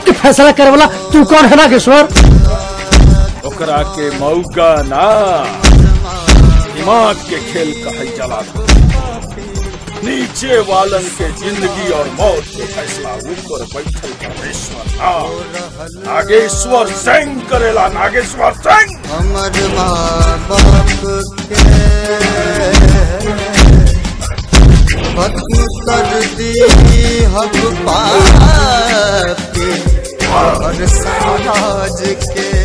के फैसला करे वाला तू कौन है नागेश्वर ओकरा के मौका ना दिमाग के खेल कहल जला नीचे वालन के जिंदगी और मौत के फैसला ऊपर बैठल परमेश्वर ना नागेश्वर सिंह करेला नागेश्वर सिंह हमर माँ बाप के खत्म कर दी हम पापी और समाज के